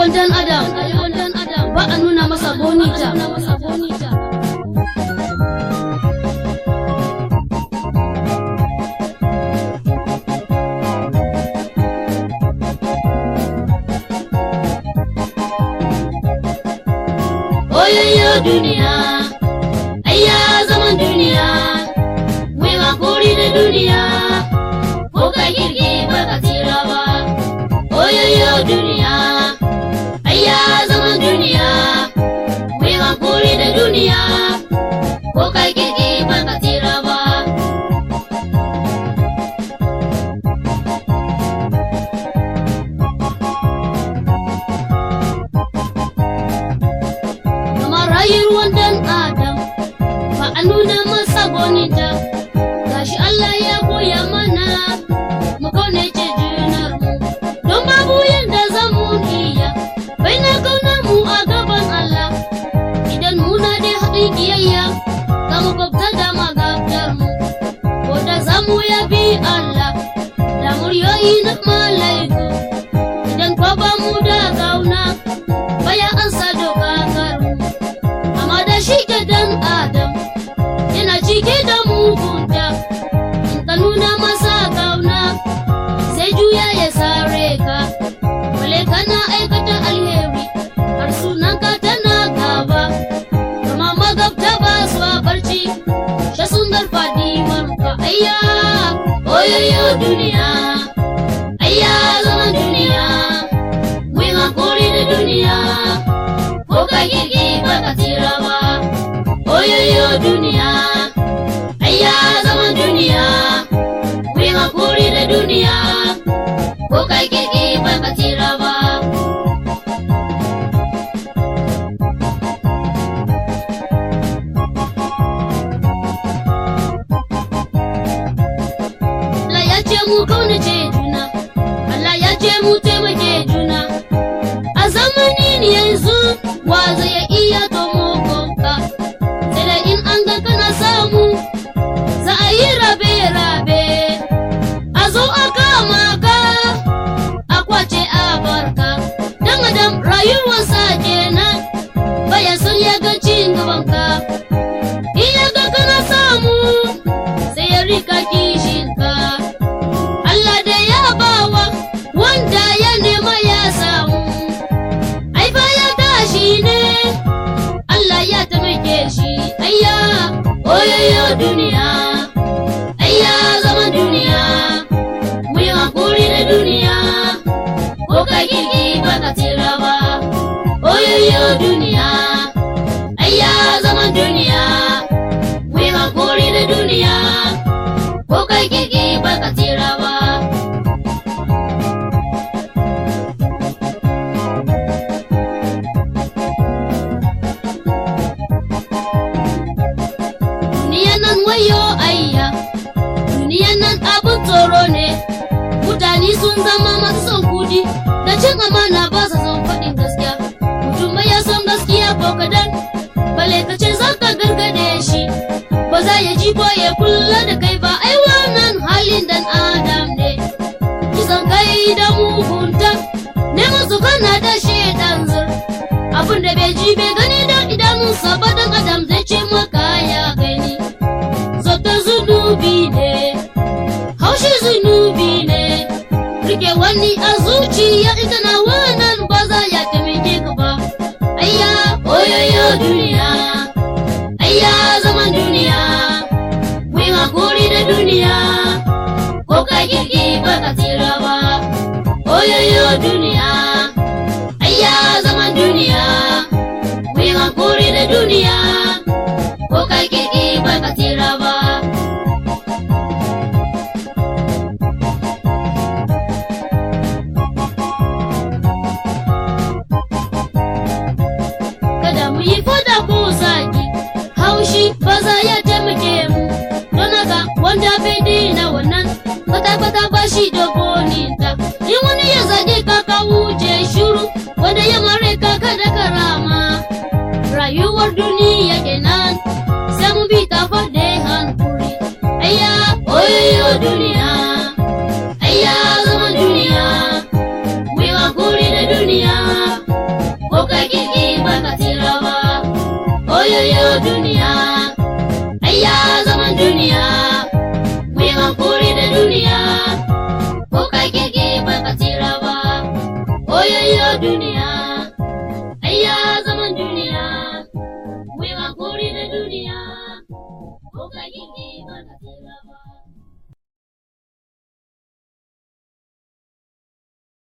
rayuwar dan adam ba a nuna masa bonita Oyoyo duniya, ayya zaman duniya, mai hakuri da duniya, ko ka girgi ba ka tsira ba. Oyoyo duniya, ayya zaman duniya, mai hakuri da duniya, ko ka girgi ba ka tsira ba. kamar rayuwar dan adam ba a nuna masa bonita gashi Allah ya koya mana mu kaunace junar mu don babu yanda za mu iya bai na kauna mu a gaban Allah idan muna da haɗin kiyayya ga makwabta da magabtar mu ko da za mu yabi Allah da muryoyi na malaiku idan kwa ba mu da gauna baya an sa doka karu amma da shi ke dan adam yana cike da mugunta in ka nuna masa kauna sai juya ya sare ka wale kana aikata alheri har sunan ka tana gaba kama magabta ba su a barci sha sun garfa ka ayya Oyoyo duniya, ayya zaman duniya, mai hakuri da duniya, ko ka girgi ba ka tsira ba. Oyoyo duniya, ayya zaman duniya, mai hakuri da duniya, ko ka girgi ba ka tsira ba. Allah ya ce mu kaunace juna Allah ya ce mu taimake juna a zamanin yanzu wa zai iya tomokonka sai da in an ga kana samu za a yi rabe-rabe a zo a kama ka a kwace a barka dan adam rayuwarsa kenan baya son ya ga cin gabanka in ya ga kana samu sai ya rika kishinka Allah da ya bawa wanda ya nema ya samu ai fa ya tashi ne Allah ya taimake shi ayya Oyoyo duniya, ayya zaman duniya, mu yi hakuri da duniya, ko ka girgi ba ka tsira ba. Oyoyo duniya, ayya zaman duniya, mu yi hakuri da duniya, ko ka girgi ba ka tsira ba. duniyan nan wayo ayya duniyan nan abin tsoro ne mutane sun zama masu son kudi da cin amana ba su son faɗin gaskiya mutum bai ya son gaskiya ko kadan bale ka ce za ka gargade shi ba za ya ji ko ya kula da kai ba ai wannan halin dan adam ne kisan kai da mugunta ne masu kana da shedan zur abin da bai ji bai gani da idanunsa ba dan adam zai ce maka ya gani zata zunubi ne haushi zunubi ne rike wani a zuciya ita na wannan ba za ya taimake ka ba ayya Oyoyo duniya, ayya zaman duniya, mu yi hakuri da duniya, ko ka girgi ba ka tsira ba. Oyoyo duniya, ayya zaman duniya, mu yi hakuri da duniya, ko ka girgi ba ka tsira ba. kada mu yi fada ko zagi haushi ba za ya taimake mu don haka wanda bai daina wannan kwata-kwata ba shi da goninta in wani ya zage ka ka wuce shuru wanda ya mare ka kada karama rayuwar duniya kenan sai mu bi ta fade hankuri ayya Oyoyo duniya, ayya zaman duniya, mu yi hakuri da duniya, Oyoyo duniya, ayya